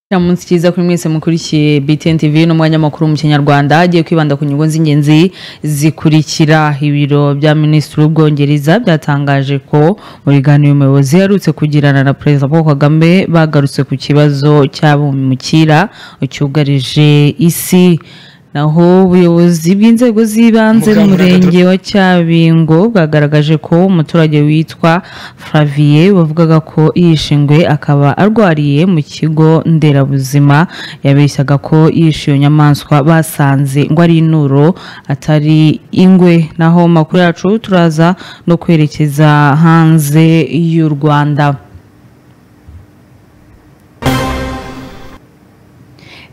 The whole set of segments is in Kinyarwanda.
Kira munsi cyiza kuri mwese mukurikiye BTN TV n'umwanya makuru mu Kinyarwanda hagiye kwibanda ku nyungu z'ingenzi zikurikira ibiro bya Minisitiri w'Ubwongereza byatangaje ko mu biganiro umuyobozi yaherutse kugirana na Perezida Paul Kagame bagarutse ku kibazo cy'abimukira cyugarije isi naho ubuyobozi bw'inzego z'ibanze Muganga n'umurenge wa Cyabingo bwagaragaje ko umuturage witwa Flavier wavugaga ko yishe ingwe akaba arwariye mu kigo nderabuzima yabeshyaga ko yishe iyo nyamaswa basanze ngo ari inuro atari ingwe naho mu makuru yacu turaza no kwerekeza hanze y'u Rwanda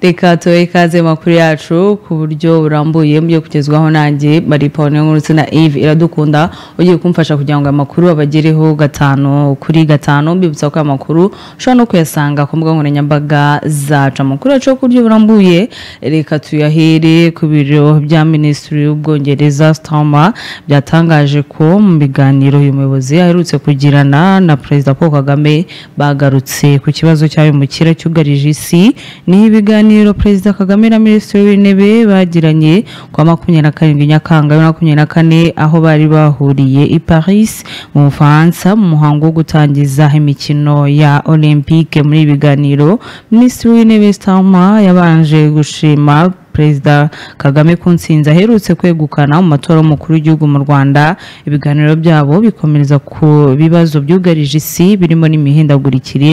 reka tuhe ikaze mu makuru yacu ku buryo burambuye mu byo kugezwaho nanjye bari paul nk'urutse na eve iradukunda ugiye kumfasha kugira ngo aya makuru abagereho gatanu kuri gatanu mbibutsa ko aya makuru ushobora no kuyasanga ku mbuga nkoranyambaga zacu amakuru yacu yo ku buryo burambuye reka tuyahere ku biro bya minisitiri w'ubwongereza stama byatangaje ko mu biganiro uyu muyobozi aherutse kugirana na perezida paul kagame bagarutse ku kibazo cy'abimukira cyugarije isi ni ibiganiro perezida kagame na minisitiri w'intebe bagiranye ku wa makumyabiri na karindwi nyakanga bibiri na makumyabiri na kane aho bari bahuriye i paris mu bufaransa mu muhango wo gutangiza imikino ya olympique muri ibi biganiro minisitiri w'intebe stama yabanje gushima perezida kagame ku nsinzi aherutse kwegukana mu matora y'umukuru w'igihugu mu rwanda ibiganiro byabo bikomereza ku bibazo byugarije isi birimo n'imihindagurikire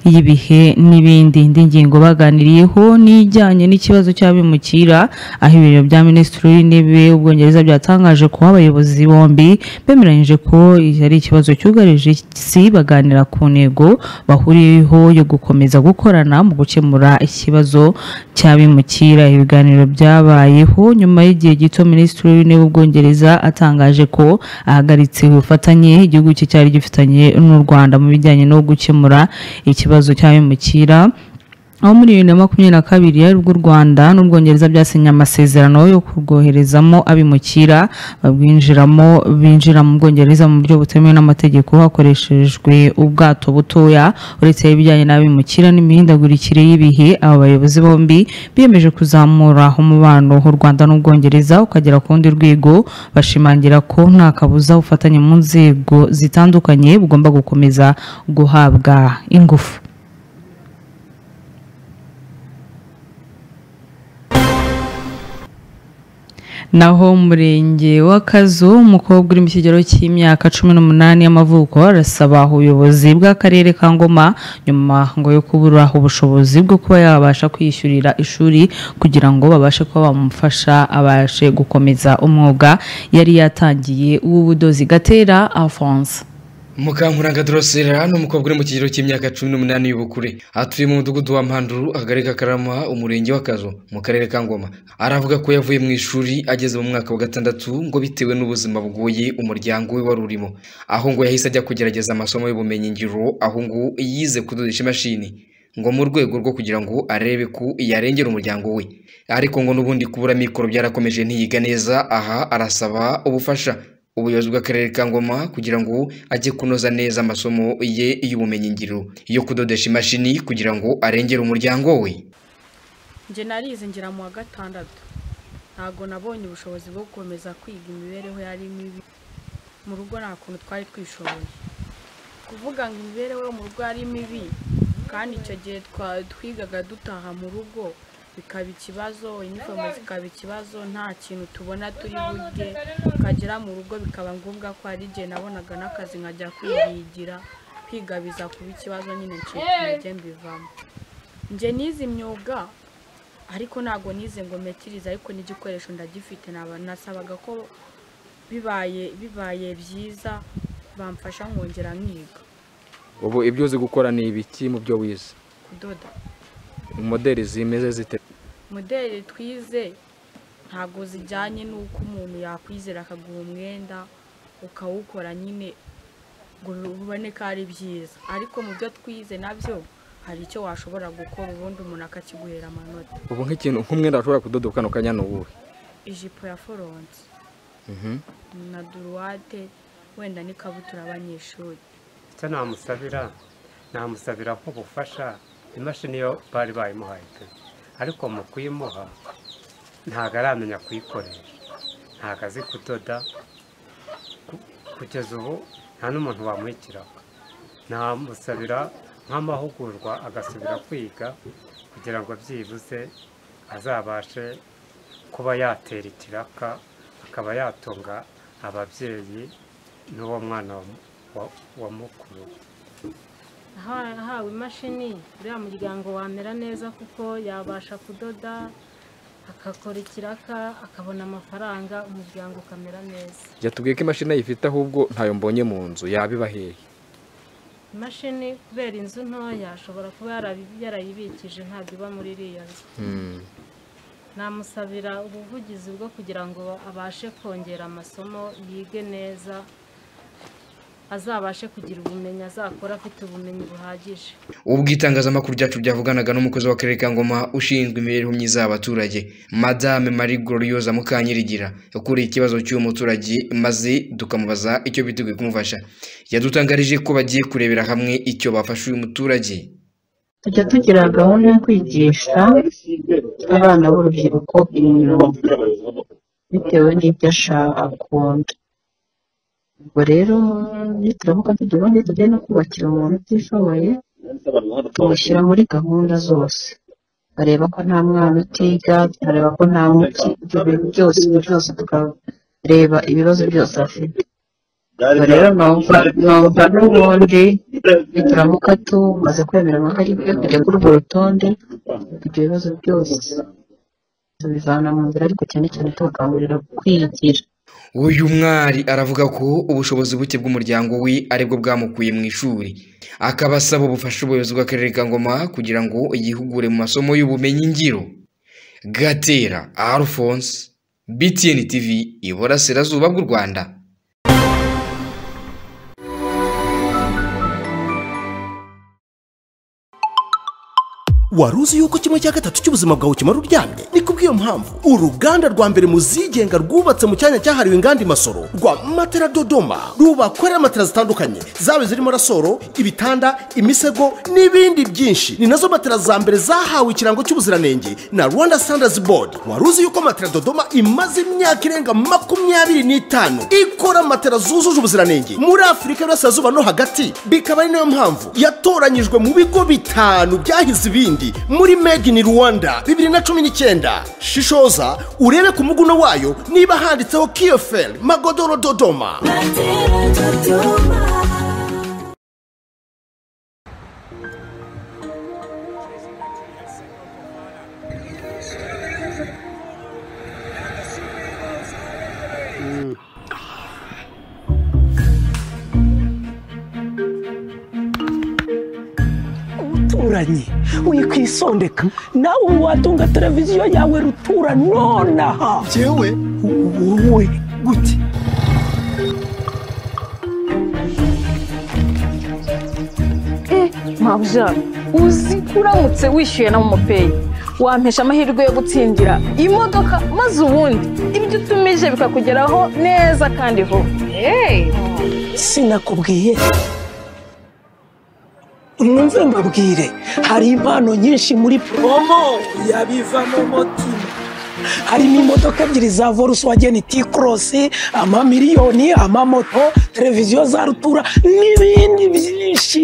y'ibihe n'ibindi indi ngingo baganiriyeho n'ijyanye n'ikibazo cy'abimukira aho ibiro bya minisitiri w'intebe w'ubwongereza byatangaje ko abayobozi bombi bemeranyije ko ari ikibazo cyugarije isi baganira ku ntego bahuriyeho yo gukomeza gukorana mu gukemura ikibazo cy'abimukira ibiganiro byabayeho nyuma y'igihe gito minisitiri w'intebe w'ubwongereza atangaje ko ahagaritse ubufatanye igihugu cye cyari gifitanye n'u Rwanda mu bijyanye no gukemura ikibazo cy'abimukira aho muri bibiri na makumyabiri na kabiri aribwo u Rwanda n'Ubwongereza byasinye amasezerano yo kurwoherezamo abimukira babwinjiramo binjira mu Bwongereza mu buryo butemewe n'amategeko hakoreshejwe ubwato butoya uretse ibijyanye n'abimukira n'imihindagurikire y'ibihe aba bayobozi bombi biyemeje kuzamura umubano u Rwanda n'Ubwongereza ukagera ku rundi rwego bashimangira ko nta kabuza ubufatanye mu nzego zitandukanye bugomba gukomeza guhabwa ingufu naho mu murenge wa kazu umukobwa uri mu kigero cy'imyaka cumi n'umunani y'amavuko arasaba ubuyobozi bw'akarere ka ngoma nyuma ngo yo kubura ubushobozi bwo kuba yabasha kwiyishyurira ishuri kugira ngo babashe kuba bamufasha abashe gukomeza umwuga yari yatangiye w'ubudozi gatera afonso mukankuranga dorosera ni umukobwa uri mu kigero cy'imyaka cumi n'umunani y'ubukure atuye mu mudugudu wa mpanduru akagari ka karama umurenge w'akazu mu karere ka ngoma aravuga ko yavuye mu ishuri ageze mu mwaka wa gatandatu ngo bitewe n'ubuzima bugoye umuryango we wari urimo aho ngo yahise ajya kugerageza amasomo y'ubumenyingiro aho ngo yize kudodesha imashini ngo mu rwego rwo kugira ngo arebe ko yarengera umuryango we ariko ngo n'ubundi kubura mikoro byarakomeje ntiyiga neza aha arasaba ubufasha ubuyobozi bw'akarere ka ngoma kugira ngo ajye kunoza neza amasomo ye y'ubumenyingiro yo kudodesha imashini kugira ngo arengere umuryango we njye narize ngera mu wa gatandatu ntabwo nabonye ubushobozi bwo gukomeza kwiga imibereho yari mibi mu rugo nta kuntu twari twishoboye kuvuga ngo imibereho yo mu rugo yari mibi kandi icyo gihe twa- twigaga dutaha mu rugo bikaba ikibazo inifomo zikaba ikibazo nta kintu tubona turi burye tukagera mu rugo bikaba ngombwa ko hari igihe nabonaga n'akazi nkajya kwihigira kwiga biza kuba ikibazo nyine ncike mbivamo njye nize imyuga ariko ntabwo nize ngo metirize ariko n'igikoresho ndagifite naba nasabaga ko bibaye bibaye byiza bamfasha nkongera nkiga ubu ibyo uzi gukora ni ibiki mu byo wize kudoda modeli zimeze zite modeli twize ntabwo zijyanye n'uko umuntu yakwizera akaguha umwenda ukawukora nyine ngo bibone ko ari byiza ariko mu byo twize nabyo hari icyo washobora gukora ubundi umuntu akakiguhera amanota ubu nk'ikintu nk'umwenda washobora kudodoka kano kanya ni uwuhe ijipo ya foronse na duruwate wenda n'ikabutura abanyeshuri icyo namusabira namusabira nk'ubufasha imashini yo bari bayimuhaye pe ariko mu kuyimuha ntabwo aramenya kuyikoresha ntabwo azi kudoda Ku- kugeza ubu nta n'umuntu wamuhikiraho namusabira nk'amahugurwa agasubira kwiga kugira ngo byibuze azabashe kuba yatera ikiraka akaba yatunga ababyeyi n'uwo mwana wamu- wa- wa mukuru we. Aha- ahawe imashini uriya muryango wamera neza kuko yabasha kudoda agakora ikiraka akabona amafaranga umuryango ukamera neza jya tubwiye ko imashini ayifite ahubwo ntayo mbonye mu nzu yabiba hehe imashini kubera inzu ntoya ashobora kuba yarabi- yarayibikije ntabwo iba muri iriya nzu Hmm. namusabira ubuvugizi bwo kugira ngo abashe kongera amasomo yige neza azabashe kugira ubumenyi azakora afite ubumenyi buhagije ubwo itangazamakuru ryacu ryavuganaga n'umukozi w'akarere ka ngoma ushinzwe imibereho myiza y'abaturage madame marie gloriosa mukanyirigira yakuriye ikibazo cy'uwo muturage maze tukamubaza icyo biteguye kumufasha yadutangarije ko bagiye kurebera hamwe icyo bafasha uyu muturage tujya tugira gahunda yo kwigisha abana b'urubyiruko imyuga bitewe n'ibyo ashaka akunda ubwo rero nituramuka tudubundi tujye no kubakira umuntu utishoboye tumushyira muri gahunda zose bareba ko nta mwana utiga bareba ko nta muti ibyo bintu byose ibyo byose tukareba ibibazo byose afite ubwo rero numva numva n'ubundi nituramuka tumaze kwemererwa ko ari byo kujya kuri urwo rutonde ibyo bibazo byose tubivana mu nzira ariko cyane cyane tubakangurira kwigira uyu mwari aravuga ko ubushobozi buke bw'umuryango we aribwo bwamukuye mu ishuri akaba asaba ubufasha ubuyobozi bw'akarere ka ngoma kugira ngo yihugure mu masomo y'ubumenyi ngiro gatera alphonse btn tv iburasirazuba bw'u rwanda wari uzi yuko kimwe cya gatatu cy'ubuzima bwawe kimara uryamye ni kubw'iyo mpamvu uruganda rwa mbere mu zigenga rwubatse mu cyanya cyahariwe inganda i masoro rwa matera dodoma rubakorera matera zitandukanye zaba zirimo rasoro ibitanda imisego n'ibindi byinshi ni nazo matera za mbere zahawe ikirango cy'ubuziranenge na rwanda standards board wari uzi yuko matera dodoma imaze imyaka irenga makumyabiri n'itanu ikora matera zujuje ubuziranenge muri afurika y'uburasirazuba no hagati bikaba ari nayo mpamvu yatoranyijwe mu bigo bitanu byahize ibindi muri made in rwanda bibiri na cumi n'icyenda shishoza urebe ku muguno wayo niba handitseho kiyoferi magodoro dodoma uturanye wikwisondeka nawe ubu watunga televiziyo yawe rutura nonaha yewe wowe gute mabya uzi ko uramutse wishyuye na momopeyi wampesha amahirwe yo gutsindira imodoka maze ubundi ibyo utumije bikakugeraho neza kandi vuba Hey! sinakubwiye mwumve mbabwire hari impano nyinshi muri promo yabiva mu mutima harimo imodoka ebyiri za volkswagen t-cross amamiliyoni amamoto televiziyo za rutura n'ibindi byinshi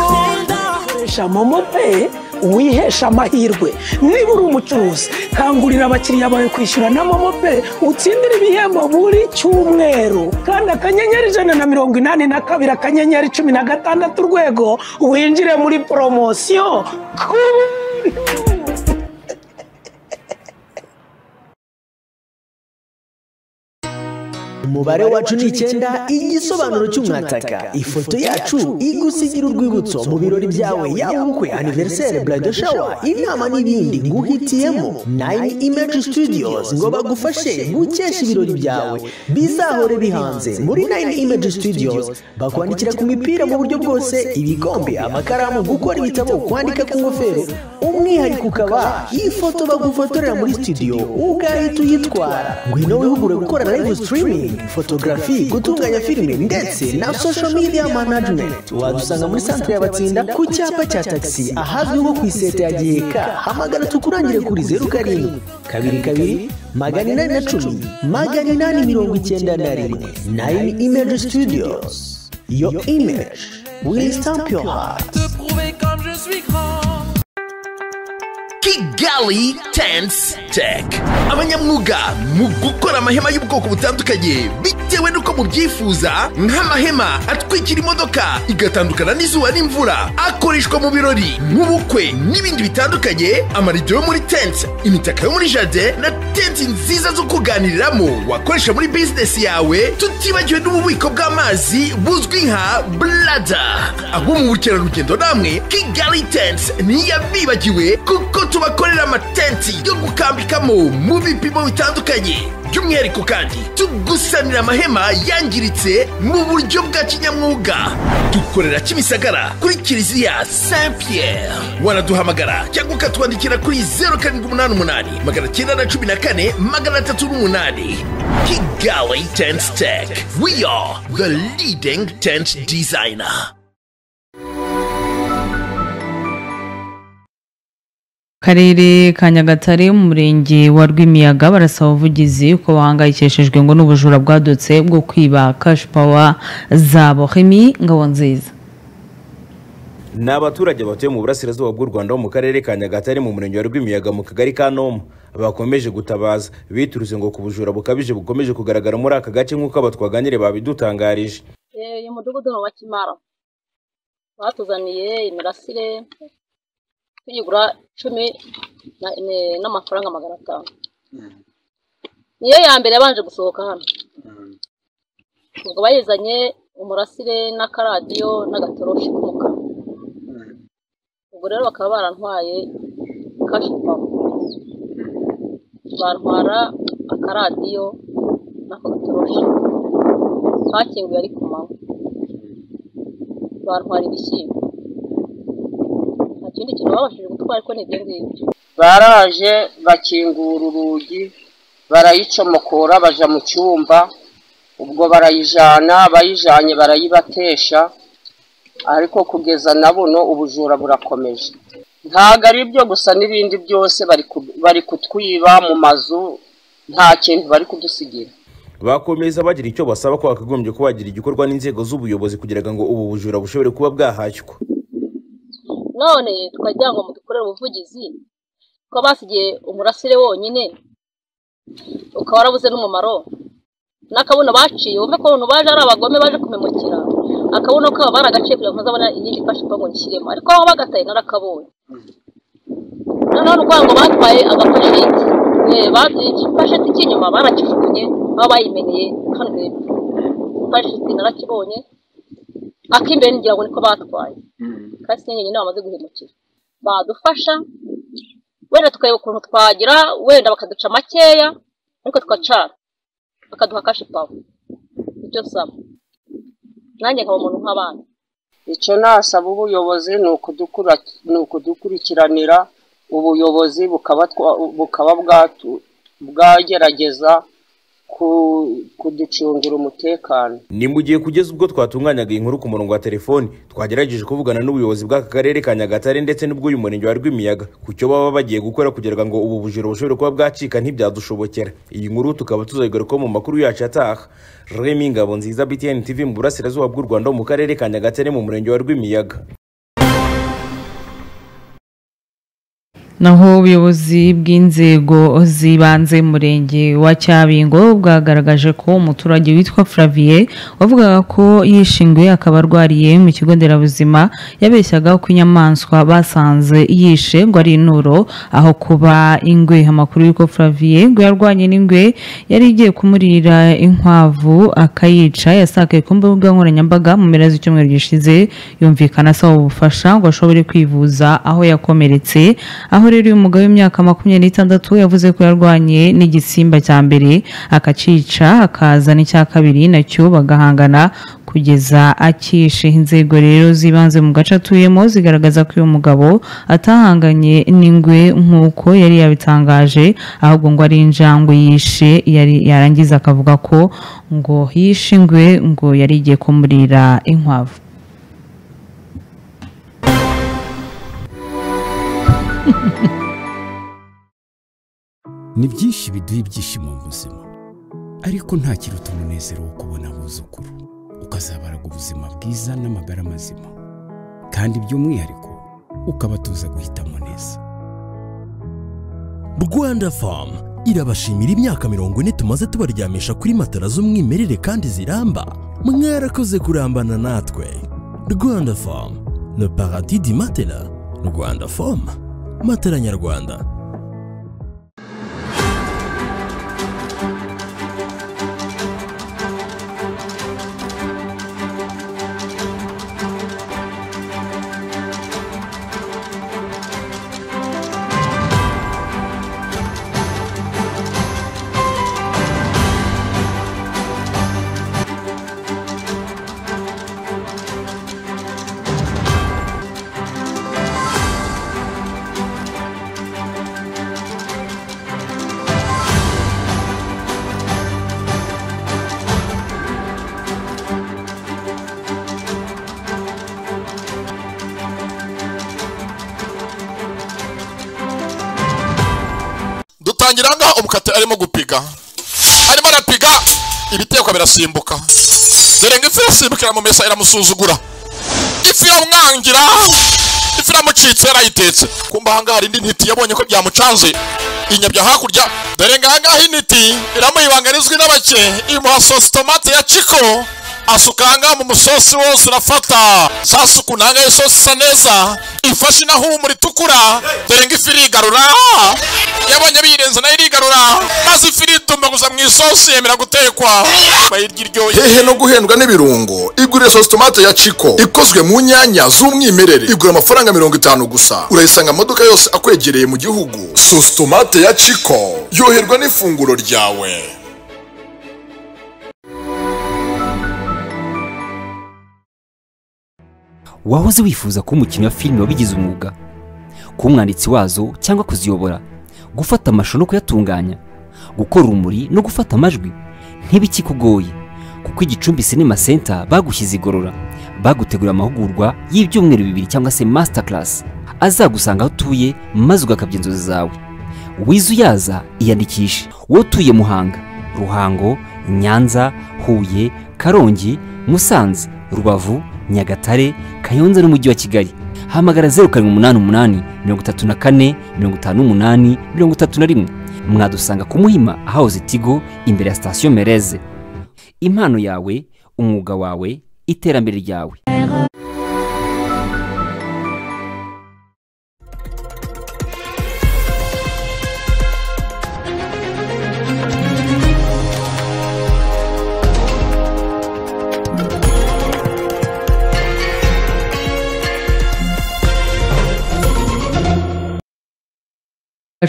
koresha momo pay wihesha amahirwe niba uri umucuruzi kangurira abakiriya bawe kwishyura na momo pay utsindire ibihembo buri cyumweru kandi akanyenyeri ijana na mirongo inani na kabiri akanyenyeri cumi na gatandatu urwego winjire muri poromosiyo ku buntu umubare wacu ni icyenda igisobanuro cy'umwataka ifoto yacu igusigira urwibutso mu birori byawe yaba ubukwe aniveriseri burado shawa inama n'ibindi nguhitiyemo nayini imeji studios ngo bagufashe gukesha ibirori byawe bizahore bihanze muri nayini imeji studios bakwandikira ku mipira mu buryo bwose ibikombe amakaramu gukora ibitabo kwandika ku ngofero umwihariko ukaba ifoto bagufotorera muri studio ugahita uyitwara ngwino wihugure gukora live streaming fotogarafi gutunganya filime ndetse na social media management wadusanga muri santire y'abatsinda ku cyapa cya tagisi ahazwi nko ku iseta ya giheka hamagara tukurangire kuri zeru karindwi kabiri kabiri magana inani na cumi magana inani mirongo icyenda na rimwe nayini imeji studios yo imeji will stamp your heart kigali tense tech abanyamwuga mu gukora amahema y'ubwoko butandukanye bitewe n'uko mubyifuza nk'amahema atwikira imodoka igatandukana n'izuba n'imvura akoreshwa mu birori mu bukwe n'ibindi bitandukanye amarido yo muri tense imitaka yo muri jardin na tenti nziza zo kuganiriramo wakoresha muri bizinesi yawe tutibagiwe n'ububiko bw'amazi buzwi nka blada abo mu bukerarugendo namwe kigali tense ntiyabibagiwe kuko tubakorera amatenti yo gukambikamo mu bipimo bitandukanye by'umwihariko kandi tugusanira amahema yangiritse mu buryo bwa kinyamwuga dukorera kimisagara kuri kiliziya saint pierre wanaduhamagara cyangwa ukatwandikira kuri 0788 magana cyenda na cumi na kane magana atatu n'umunani kigali tent tech we are the leading tent designer karere ka nyagatare mu murenge wa rwimiyaga barasaba ubuvugizi ko bahangayikishijwe ngo n'ubujura bwadutse bwo kwiba kashi pawa zabo hemi ngabo nziza ni abaturage batuye mu burasirazuba bw'u rwanda ho mu karere ka nyagatare mu murenge wa rwimiyaga mu kagari ka nomo bakomeje gutabaza biturutse ngo ku bujura bukabije bukomeje kugaragara muri aka gace nk'uko abatwaganire babidutangarije uyu mudugudu ni uwa kimara batuzaniye imirasire tuyigura cumi n'amafaranga magana atanu niyo ya mbere yabanje gusohoka hano ubwo bayizanye umurasire n'akaradiyo n'agatoroshi k'umukara ubwo rero bakaba barantwaye kashi pawa bantwara akaradiyo n'ako gatoroshi bakinguye ari ku manywa bantwara ibishyimbo ikindi kintu babashije gutwara ariko ntibyo ngibyo baraje bakingura urugi barayicomokora baja mu cyumba ubwo barayijana bayijanye barayibatesha ariko kugeza na buno ubujura burakomeje ntago ari byo gusa n'ibindi byose bari kutwiba mu mazu nta kintu bari kudusigira bakomeza bagira icyo basaba ko bakagombye kuba bagira igikorwa n'inzego z'ubuyobozi kugira ngo ubu bujura bushobore kuba bwahashywa none tukagira ngo mudukorere ubuvugizi ko basigaye umurasire wonyine ukaba warabuze n'umumaro n'akabuno baciye wumve ko abantu baje ari abagome baje kumemukira akabuno kabo baragaciye kugira ngo ntazabona iyindi ifashe ngo nshyiremo ariko aho bagataye narakabonye noneho ni ngo batwaye agapasheti ipasheti k'inyuma barakijugunye aho bayimeneye hano hepfo ipasheti narakibonye ak'imbere ngira ngo niko batwaye kandi sinyenyeri niba bamaze guhemukira badufasha wenda tukareba ukuntu twagira wenda bakaduca makeya ariko tugacana bakaduha kashi pawa nicyo nsaba nanjye nkaba umuntu nk'abandi icyo nasaba ubuyobozi ni ukudukurikiranira ubuyobozi bukaba bwagerageza kuducungira umutekano ni mu gihe kugeza ubwo twatunganyaga iyi nkuru ku murongo wa telefoni twagerageje kuvugana n'ubuyobozi bw'aka karere ka nyagatare ndetse n'ubw'uyu murenge wa rwimiyaga ku cyo baba bagiye gukora kugira ngo ubu bujura bushobore kuba bwacika ntibyadushobokera iyi nkuru tukaba tuzayigarukaho mu makuru yacu ataha remi ngabo nziza btn tv mu burasirazuba bw'u rwanda ho mu karere ka nyagatare mu murenge wa rwimiyaga naho ubuyobozi bw'inzego z'ibanze murenge wa cyabingo bwagaragaje ko umuturage witwa Flavie wavugaga ko yishinguye akaba arwariye mu kigo nderabuzima yabeshyaga ko inyamaswa basanze yishe ngo ari inuro aho kuba ingwe amakuru y'uko Flavie ngo yarwanye n'ingwe yari igiye kumurira inkwavu akayica yasakaye ku mbuga nkoranyambaga mu mpera z'icyumweru gishize yumvikana asaba ubufasha ngo ashobore kwivuza aho yakomeretse aho naho rero uyu mugabo w'imyaka makumyabiri n'itandatu yavuze ko yarwanye n'igisimba cya mbere akacica akaza n'icya kabiri nacyo bagahangana kugeza akishe inzego rero zibanze mu gace atuyemo zigaragaza ko uyu mugabo atahanganye n'ingwe nk'uko yari yabitangaje ahubwo ngo ari injangwe yishe yari yarangiza akavuga ko ngo yishe ingwe ngo yari igiye kumurira inkwavu ni byinshi biduha ibyishimo mu buzima ariko nta kiruta umunezero wo kubona abuzukuru ukazabaraga ubuzima bwiza n'amagara mazima kandi by'umwihariko ukabatuza guhitamo neza rwanda famu irabashimira imyaka mirongo ine tumaze tubaryamisha kuri matara z'umwimerere kandi ziramba mwarakoze kurambana natwe rwanda famu le paradis di matela rwanda famu matela nyarwanda dutangira aha ngaha umukate arimo gupiga arimo arapiga ibitekwa birasimbuka dore ngo ifi irasimbukira mu mesa iramusuzugura ifi yamwangira ifi iramucitse yarayitetse kumva aha ngaha hari indi ntiti yabonye ko byamucanze inyabya hakurya dore ngo aha ngaha intiti iramuyibangarizwa n'abake imuha sosi tomate ya ciko asuka aha ngaha mu musosi wose urafata saa suku ni aha ngaha isosi isa neza ifashe inahumura itukura dore ngo ifi irigarura yabonye birenze nayo irigarura maze ifi iritumba gusa mu isosi yemera gutekwa bayirya iryoye hehe no guhendwa n'ibirungo igurira sosi tomate ya ciko ikozwe mu nyanya z'umwimerere igura amafaranga mirongo itanu gusa urayisanga mu maduka yose akwegereye mu gihugu sosi tomate ya ciko yoherwa n'ifunguro ryawe wahoze wifuza kuba umukinnyi wa filime wabigize umwuga kuba umwanditsi wazo cyangwa kuziyobora gufata amashusho no kuyatunganya gukora urumuri no gufata amajwi ntibikikugoye kuko igicumbi sinema senta bagushyize igorora bagutegura amahugurwa y'ibyumweru bibiri cyangwa se masita karasi azagusanga aho utuye maze ugakabya inzozi zawe wize uyaza iyandikishe wowe utuye muhanga ruhango nyanza huye karongi musanze rubavu nyagatare kayonza n'umujyi wa kigali hamagara zeru karindwi umunani umunani mirongo itatu na kane mirongo itanu n'umunani mirongo itatu na rimwe mwadusanga ku muhima ahahoze tigo imbere ya sitasiyo mereze impano yawe umwuga wawe iterambere ryawe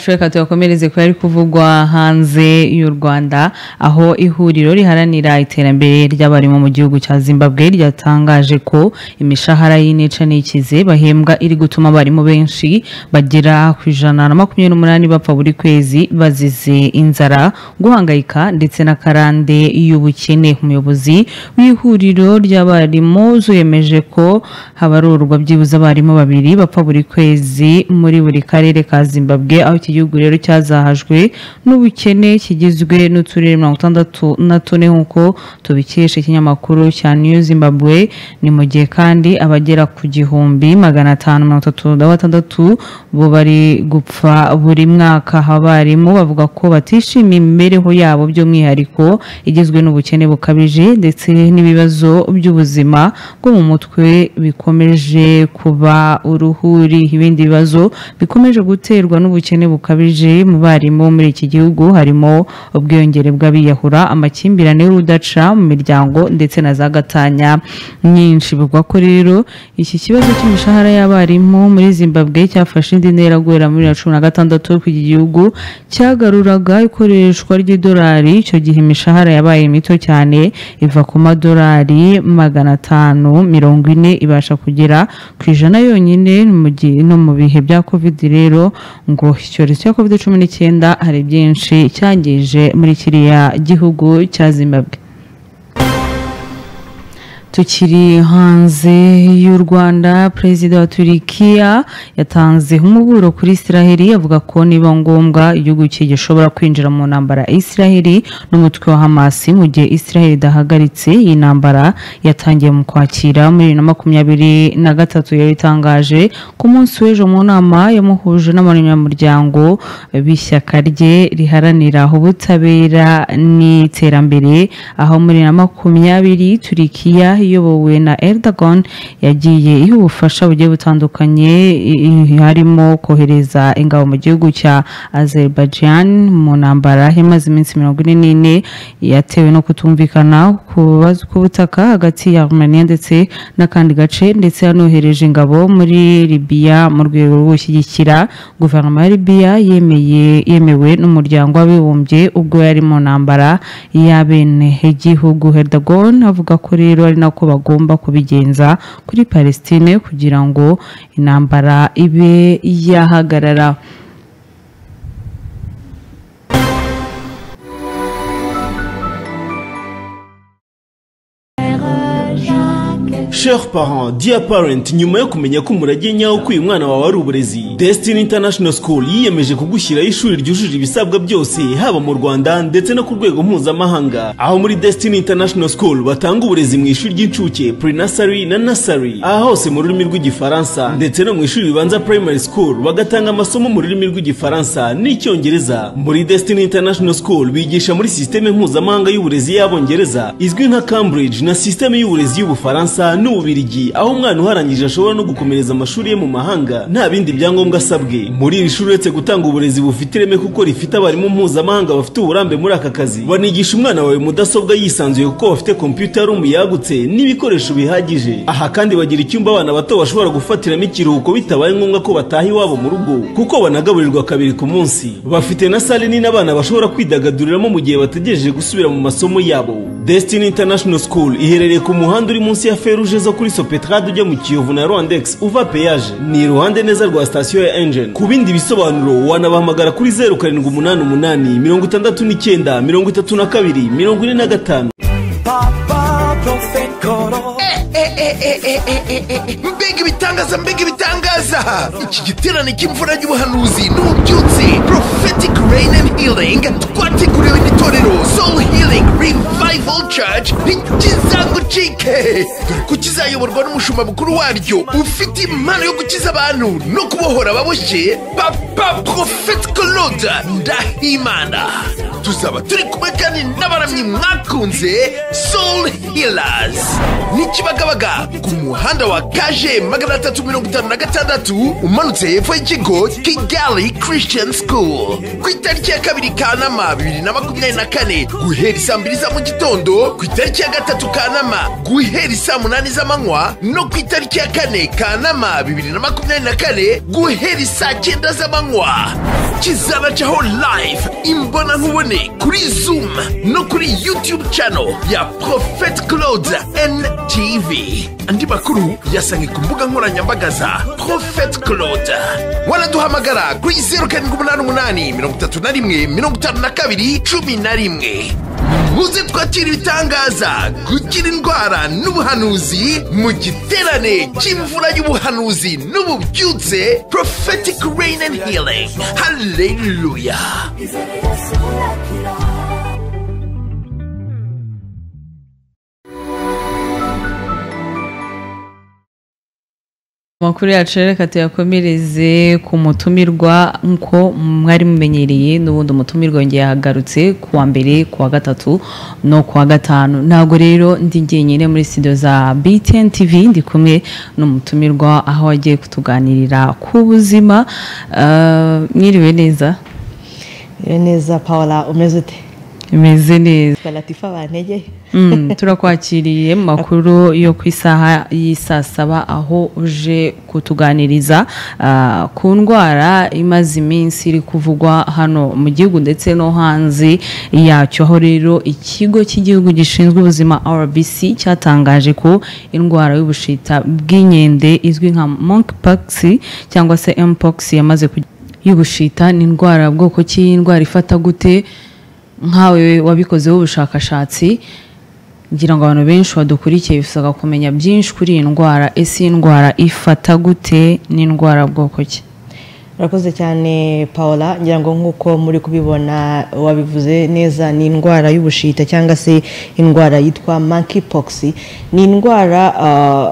reka tuyakomereze ko yari kuvugwa hanze y'u rwanda aho ihuriro riharanira iterambere ry'abarimu mu gihugu cya zimbabwe ryatangaje ko imishahara y'inica n'ikize bahembwa iri gutuma abarimu benshi bagera ku ijana na makumyabiri n'umunani bapfa buri kwezi bazize inzara guhangayika ndetse na karande y'ubukene umuyobozi w'ihuriro ry'abarimu yemeje ko habarurwa byibuze abarimu babiri bapfa buri kwezi muri buri karere ka zimbabwe aho iki gihugu rero cyazahajwe n'ubukene kigizwe n'uturere mirongo itandatu na tune nk'uko tubikesha ikinyamakuru cya new zimbabwe ni mu gihe kandi abagera ku gihumbi magana atanu mirongo itatu na batandatu bo bari gupfa buri mwaka abarimu bavuga ko batishimiye imibereho yabo by'umwihariko igizwe n'ubukene bukabije ndetse n'ibibazo by'ubuzima bwo mu mutwe bikomeje kuba uruhuri ibindi bibazo bikomeje guterwa n'ubukene bukabije mu barimu muri iki gihugu harimo ubwiyongere bw'abiyahura amakimbirane y'urudaca mu miryango ndetse na za gatanya nyinshi bivugwa ko rero iki kibazo cy'imishahara y'abarimu muri zimbabwe cyafashe indi ntera guhera muri bibiri na cumi na gatandatu ku iki gihugu cyagaruraga ikoreshwa ry'idolari icyo gihe imishahara yabaye mito cyane iva ku madolari magana atanu mirongo ine ibasha kugera ku ijana yonyine mu gihe- no mu bihe bya kovidi rero ngo icyorezo cya kovidi cumi n'icyenda hari byinshi cyangije muri kiriya gihugu cya zimbabwe tukiri hanze y'u rwanda perezida wa turikiya yatanze umuburo kuri israheli avuga ko niba ngombwa igihugu cye gishobora kwinjira mu ntambara ya israheli n'umutwe wa hamasi mu gihe israheli idahagaritse iyi ntambara yatangiye mu kwakira muri bibiri na makumyabiri na gatatu yari itangaje ku munsi w'ejo mu nama yamuhuje n'abanyamuryango b'ishyaka rye riharanira ubutabera n'iterambere aho muri bibiri na makumyabiri turikiya iyobowe na erdogan yagiye iha ubufasha bugiye butandukanye i- i- harimo kohereza ingabo mu gihugu cya azerbaijan mu ntambara yamaze iminsi mirongo ine n'ine yatewe no kutumvikana ku bibazo butaka hagati ya armenia ndetse n'akandi gace ndetse yanohereje ingabo muri libiya mu rwego rwo gushyigikira guverinoma ya libiya yemeye yemewe n'umuryango w'abibumbye ubwo yari mu ntambara y'abene igihugu herdagon avuga ko rero ari nako bagomba kubigenza kuri palestine kugira ngo intambara ibe yahagarara Chers parents, dear parent, nyuma yo kumenya ko umurage nyawo ko uyu mwana wawe ari uburezi, Destiny International School yiyemeje kugushyiraho ishuri ryujuje ibisabwa byose haba mu Rwanda ndetse no ku rwego mpuzamahanga. Aho muri Destiny International School batanga uburezi mu ishuri ry'incuke, pre-nursery na nursery, aha hose mu rurimi rw'igifaransa ndetse no mu ishuri ribanza primary school bagatanga amasomo mu rurimi rw'igifaransa n'icyongereza. Muri Destiny International School bigisha muri sisiteme mpuzamahanga y'uburezi y'abongereza izwi nka Cambridge na sisiteme y'uburezi y'ubufaransa n'ububirigi aho umwana uharangije ashobora no gukomereza amashuri ye mu mahanga nta bindi byangombwa asabwe muri iri shuri uretse gutanga uburezi bufite ireme kuko rifite abarimu mpuzamahanga bafite uburambe muri aka kazi banigisha umwana wawe mudasobwa yisanzuye kuko bafite kompiyuta room yagutse n'ibikoresho bihagije aha kandi bagira icyumba abana bato bashobora gufatiramo ikiruhuko bitabaye ngombwa ko bataha iwabo mu rugo kuko banagaburirwa kabiri ku munsi bafite na sale nini abana bashobora kwidagaduriramo mu gihe bategereje gusubira mu masomo yabo Destiny International School iherereye ku muhanda uri munsi ya feruje zo kuri Sopetrade ujya mu Kiyovu na Rwandex uva peyaje ni iruhande neza rwa sitasiyo ya Engine ku bindi bisobanuro wanabahamagara kuri zeru karindwi umunani umunani mirongo itandatu n'icyenda mirongo itatu na kabiri mirongo ine na gatanu mbega ibitangaza mbega ibitangaza iki giterane cy'imvura y'ubuhanuzi n'ubyutse prophetic rain and healing twateguriwe n'itorero soul healing revival church ntikizagucike dore ko kizayoborwa n'umushumba mukuru waryo ufite impano yo gukiza abantu no kubohora ababoshye papa prophet claude ndahimana tuzaba turi kumwe kandi n'abaramyi mwakunze soul healers n'ikibagabaga ku muhanda wa kaje magana atatu mirongo itanu na gatandatu umanutse hepfo y'ikigo kigali christian school ku itariki ya kabiri kanama bibiri na makumyabiri na kane guhera isaa mbiri za mu gitondo ku itariki ya gatatu kanama guhera isaa munani z'amanywa no ku itariki ya kane kanama bibiri na makumyabiri na kane guhera isaa cyenda z'amanywa kizabacaho live imbonankubone kuri zoom no kuri youtube channel ya prophet claude ntv andi makuru yasange ku mbuga nkoranyambaga za prophet claude wanaduhamagara kuri 0788131212 muze twakira ibitangaza gukira indwara n'ubuhanuzi mu giterane cy'imvura y'ubuhanuzi n'ububyutse prophetic rain and healing haleluya amakuru yacu rero reka tuyakomereze ku mutumirwa nk'uko mwari mumenyereye n'ubundi umutumirwa yongeye yahagarutse ku wa mbere ku wa gatatu no ku wa gatanu ntabwo rero ndi njyenyine muri studio za btn tv ndi kumwe n'umutumirwa aho wagiye kutuganirira ku buzima Eh, mwiriwe neza Rero neza paula umeze ute imeze neza twa latifa bantegeye Mm, turakwakiriye mu makuru yo ku isaha y'isaa saba aho uje kutuganiriza ah, ku ndwara imaze iminsi iri kuvugwa hano mu gihugu ndetse no hanze yacyo aho rero ikigo cy'igihugu gishinzwe ubuzima rbc cyatangaje ko indwara y'ubushita bw'inkende izwi nka monkeypox cyangwa se mpox yamaze kujya y'ubushita ni indwara bwoko ki indwara ifata gute nkawe wabikozeho ubushakashatsi ngira ngo abantu benshi badukurikiye bisaba kumenya byinshi kuri iyi ndwara ese iyi ndwara ifata gute n'indwara bwoko ki urakoze cyane paula ngira ngo nk'uko muri kubibona wabivuze neza ni indwara y'ubushita cyangwa se indwara yitwa monkeypox ni indwara ah,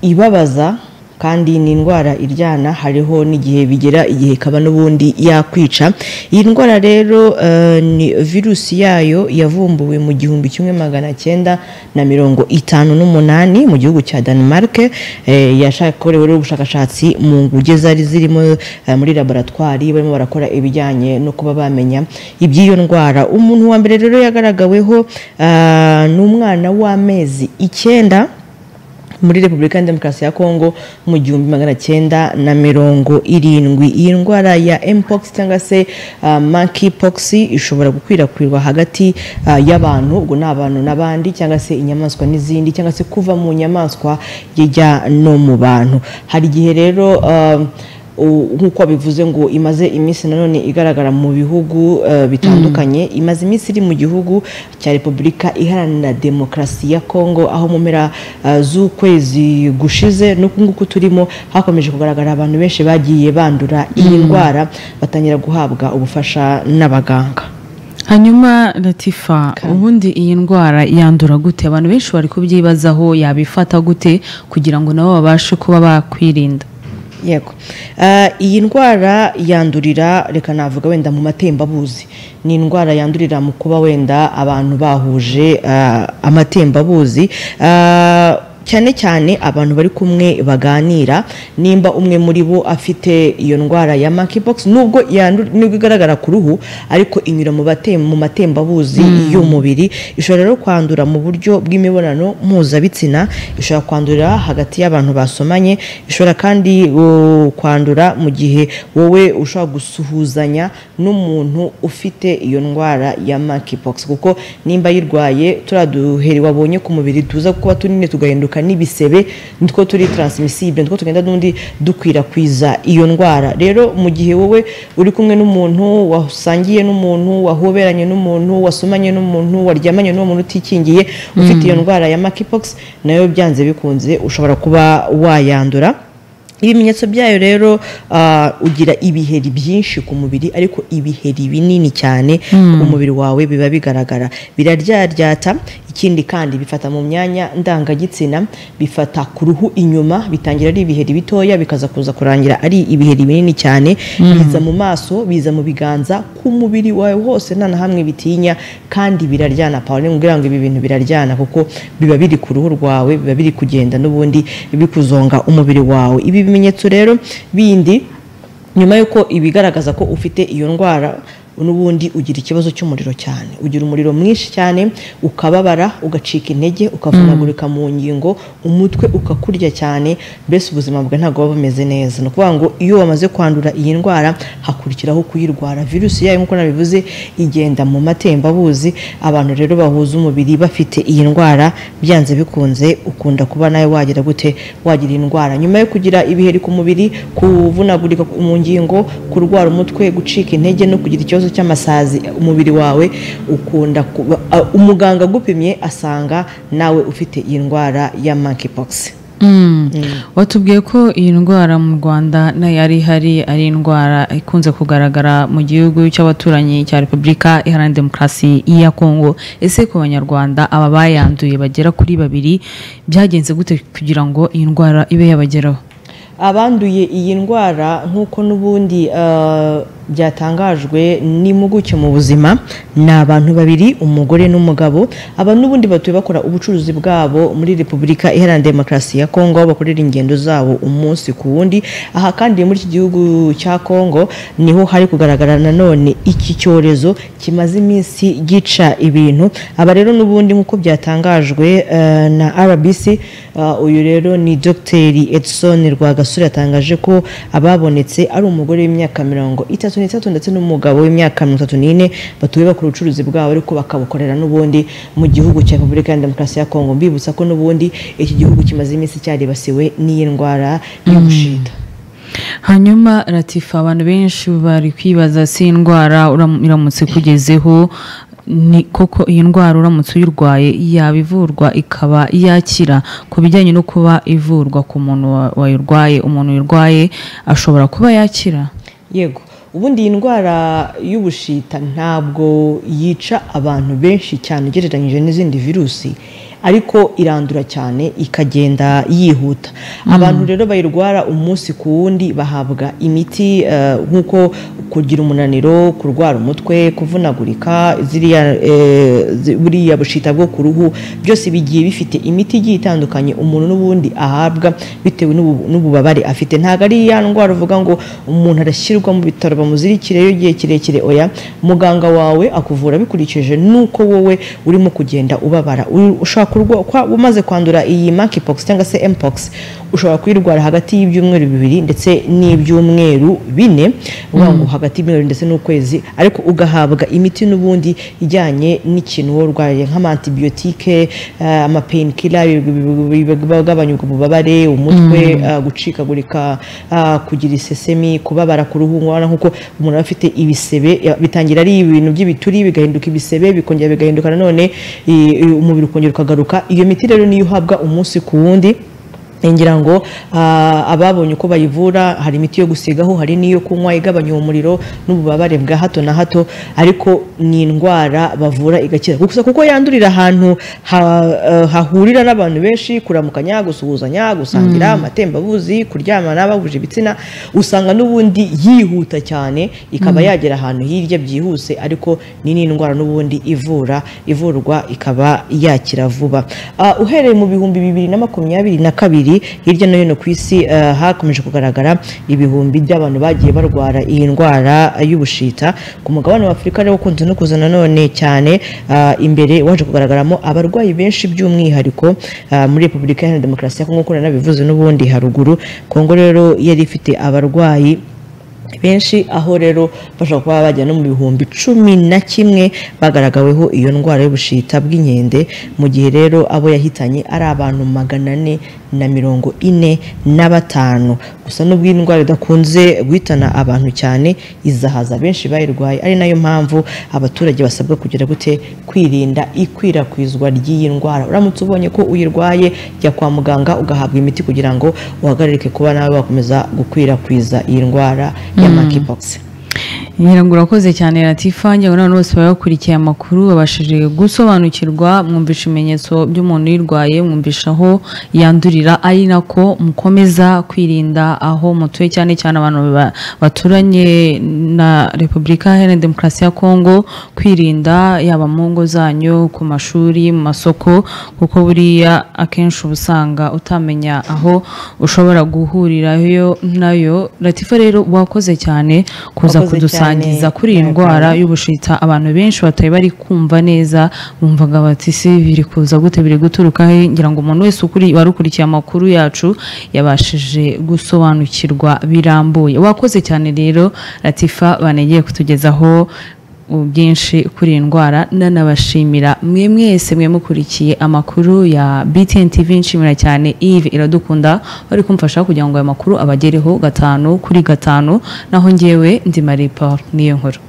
ibabaza kandi ni indwara iryana hariho n'igihe bigera igihe ikaba n'ubundi yakwica iyi ndwara rero eh, ni virusi yayo yavumbuwe mu gihumbi kimwe magana cyenda na mirongo itanu n'umunani mu gihugu cya denmark eh, yakorewe rero ubushakashatsi mu nguge zari zirimo eh, muri laboratwari barimo barakora ibijyanye no kuba bamenya iby'iyo ndwara umuntu wa mbere rero yagaragaweho ah, ni umwana w'amezi icyenda muri repubulika ya demokarasi ya kongo mu gihumbi magana cyenda na mirongo irindwi iyi ndwara ya mpox cyangwa se uh, monkeypox ishobora gukwirakwirwa hagati ah, y'abantu ubwo ni abantu n'abandi cyangwa se inyamaswa n'izindi cyangwa se kuva mu nyamaswa yijya no mu bantu hari igihe rero ah, u- nk'uko bivuze ngo imaze iminsi nanone igaragara mu bihugu eh, bitandukanye imaze iminsi iri mu gihugu cya repubulika iharanira demokarasi ya kongo aho mu mpera eh, z'ukwezi gushize n'uku nguku turimo hakomeje kugaragara abantu benshi bagiye bandura iyi Mm. ndwara batangira guhabwa ubufasha n'abaganga hanyuma latifa ubundi iyi ndwara yandura gute abantu benshi bari kubyibazaho yabifata gute kugira ngo nabo babashe kuba bakwirinda yego Eh, iyi ndwara yandurira reka navuga wenda mu matembabuzi ni indwara yandurira mu kuba wenda abantu bahuje eh, amatembabuzi Eh, cyane cyane abantu bari kumwe baganira nimba umwe muri bo afite iyo ndwara ya monkeypox nubwo yandu- nubwo igaragara ku ruhu ariko inyura mu batem- mu matembabuzi Mm. y'umubiri ishobora rero kwandura mu buryo bw'imibonano mpuzabitsina ishobora kwandurira hagati y'abantu basomanye ishobora kandi uh, kwandura mu gihe wowe ushobora gusuhuzanya n'umuntu ufite iyo ndwara ya monkeypox kuko nimba ayirwaye turiya duheri wabonye ku mubiri tuza kuba tunini tugahinduka n'ibisebe nitwo turi transmissible nitwo tugenda n'undi dukwirakwiza iyo ndwara rero mu gihe wowe uri kumwe n'umuntu wasangiye n'umuntu wahoberanye n'umuntu wasomanye n'umuntu waryamanye n'uwo muntu utikingiye ufite iyo Mm. ndwara ya monkeypox nayo byanze bikunze ushobora kuba wayandura ibimenyetso byayo rero ah, ugira ibiheri byinshi ku mubiri ariko ibiheri binini cyane Mm. ku mubiri wawe biba bigaragara biraryaryata ikindi kandi bifata mu myanya ndangagitsina bifata ku ruhu inyuma bitangira ari ibiheri bitoya bikaza kuza kurangira ari ibiheri binini cyane Mm. biza mu maso biza mu biganza ku mubiri wawe hose nta na hamwe bitinya kandi biraryana paul nkubwira ngo ibi bintu biraryana kuko biba biri ku ruhu rwawe biba biri kugenda n'ubundi bikuzonga umubiri wawe ibi bimenyetso rero bindi nyuma y'uko ibigaragaza ko ufite iyo ndwara n'ubundi ugira ikibazo cy'umuriro cyane ugira umuriro mwinshi cyane ukababara ugacika intege ukavunagurika mu ngingo umutwe ukakurya cyane mbese ubuzima bwawe ntabwo buba bumeze neza ni ukuvuga ngo iyo wamaze kwandura iyi ndwara hakurikiraho kuyirwara virusi yayo nk'uko nabivuze igenda mu matembabuzi abantu rero bahuza umubiri bafite iyi ndwara byanze bikunze ukunda kuba nawe wagira gute wagira iyi ndwara nyuma yo kugira ibiheri ku mubiri kuvunagurika mu ngingo kurwara umutwe gucika intege no kugira ikibazo cy'amasazi umubiri wawe ukunda kuba a- umuganga agupimye asanga nawe ufite iyi ndwara ya monkeypox Mm. watubwiye ko iyi ndwara mu rwanda nayo ari ihari ari indwara ikunze kugaragara mu gihugu cy'abaturanyi cya repubulika iharanira demokarasi ya kongo ese ku banyarwanda aba bayanduye bagera kuri babiri byagenze gute kugira ngo iyi ndwara ibe yabageraho abanduye iyi ndwara nk'uko n'ubundi eh, byatangajwe n'impuguke mu buzima ni abantu babiri umugore n'umugabo aba n'ubundi batuye bakora ubucuruzi bwabo muri repubulika iharanira demokarasi ya kongo aho bakorera ingendo zabo umunsi ku wundi aha kandi muri iki gihugu cya kongo niho hari kugaragara nanone iki cyorezo kimaze iminsi gica ibintu aba rero n'ubundi nk'uko byatangajwe eh, na rbc eh, uyu rero ni dogiteri edson rwagasore yatangaje ko ababonetse ari umugore w'imyaka mirongo itatu n'itatu ndetse n'umugabo w'imyaka mirongo itatu n'ine batuye bakora ubucuruzi bwabo ariko bakabukorera n'ubundi mu gihugu cya repubulika ya demokarasi ya kongo mbibutsa ko n'ubundi iki gihugu kimaze iminsi cyaribasiwe n'iyi ndwara y'ubushita hanyuma ratifa abantu benshi bari kwibaza si indwara uram- iramutse kugezeho ni koko iyi ndwara uramutse uyirwaye yaba ivurwa ikaba yakira ku bijyanye no kuba ivurwa ku muntu wa- wayirwaye umuntu uyirwaye ashobora kuba yakira yego ubundi iyi ndwara y'ubushita ntabwo yica abantu benshi cyane ugereranyije n'izindi virusi ariko irandura cyane ikagenda yihuta abantu rero bayirwara umunsi ku wundi bahabwa imiti eh, nk'uko kugira umunaniro kurwara umutwe kuvunagurika ziriya eh, zi- buriya bushita bwo ku ruhu byose bigiye bifite imiti igiye itandukanye umuntu n'ubundi ahabwa bitewe n'ubu- n'ububabare afite ntabwo ari ya ndwara uvuga ngo umuntu arashyirwa mu bitaro bamuzirikireyo igihe kirekire oya muganga wawe akuvura bikurikije n'uko wowe urimo kugenda ubabara U- ushobora kurwa- kwa- umaze kwandura iyi monkeypox cyangwa se mpox ushobora kuyirwara hagati y'ibyumweru bibiri ndetse n'ibyumweru bine uvuga ngo hagati y'ibyumweru ndetse n'ukwezi ariko ugahabwa imiti n'ubundi ijyanye n'ikintu wowe urwaye nk'amantibiyotike amapainkila bigabanya ubwo bubabare umutwe Mm. eh, gucikagurika eh, kugira isesemi kubabara ku ruhu ubona nk'uko umuntu aba afite ibisebe ya- bitangira ari ibintu by'ibituri bigahinduka ibisebe bikongera bigahinduka nanone i- i- umubiri ukongera ukagaruka iyo miti rero niyo uhabwa umunsi ku wundi ngira ngo ah, ababonye uko bayivura hari imiti yo gusigaho hari n'iyo kunywa igabanya uwo muriro n'ububabare bwa hato na hato ariko ni indwara bavura igakira gusa kuko yandurira ahantu ha- eh, hahurira n'abantu benshi kuramukanya gusuhuzanya gusangira Mm. amatembabuzi kuryamana bahuje ibitsina usanga n'ubundi yihuta cyane ikaba Mm. yagera ahantu hirya byihuse ariko ni n'indwara n'ubundi ivura ivurwa ikaba yakira vuba Ah, uhereye mu bihumbi bibiri na makumyabiri na kabiri hirya no hino ku isi ah, hakomeje kugaragara ibihumbi by'abantu bagiye barwara iyi ndwara y'ubushita ku mugabane wa afurika rero ukunze no kuza nanone cyane ah, imbere waje kugaragaramo abarwayi benshi by'umwihariko ah, muri repubulika iharanira demokarasi ya kongo nk'uko nabivuze n'ubundi haruguru kongo rero yari ifite abarwayi benshi aho rero bashobora kuba bajya no mu bihumbi cumi na kimwe bagaragaweho iyo ndwara y'ubushita bw'inkende mu gihe rero abo yahitanye ari abantu magana ane na mirongo ine na batanu gusa n'ubwo iyi ndwara idakunze guhitana abantu cyane izahaza benshi bayirwaye ari nayo mpamvu abaturage basabwa kugira gute kwirinda ikwirakwizwa ry'iyi ndwara uramutse ubonye ko uyirwaye jya kwa muganga ugahabwa imiti kugira ngo uhagarike kuba nawe wakomeza gukwirakwiza iyi ndwara ya Mm. monkeypox nyirango urakoze cyane latifa ngira ngo n'abantu bose baba bakurikiye amakuru babashije gusobanukirwa mwumvisha ibimenyetso by'umuntu uyirwaye mwumvisha aho yandurira ari nako mukomeza kwirinda aho mutuye cyane cyane abantu ba- baturanye na repubulika iharanira demokarasi ya kongo kwirinda yaba mu ngo zanyu ku mashuri mu masoko kuko buriya akenshi uba usanga utamenya aho ushobora guhurirayo nayo latifa rero wakoze cyane kuza Wakoze kudusangiza cyane. kuri iyi Yego. ndwara y'ubushita abantu benshi batari bari kumva neza bumvaga bati se biri kuza gute biri guturuka he ngira ngo umuntu wese ukuri wari ukurikiye amakuru yacu yabashije gusobanukirwa birambuye wakoze cyane rero latifa banegeye kutugezaho byinshi kuri iyi ndwara nanabashimira mwe mwese mwe mukurikiye amakuru ya BTN TV nshimira cyane Yves Iradukunda wari kumfasha kugira ngo aya makuru abagereho gatanu kuri gatanu naho ngewe ndi Marie Paul niyo nkuru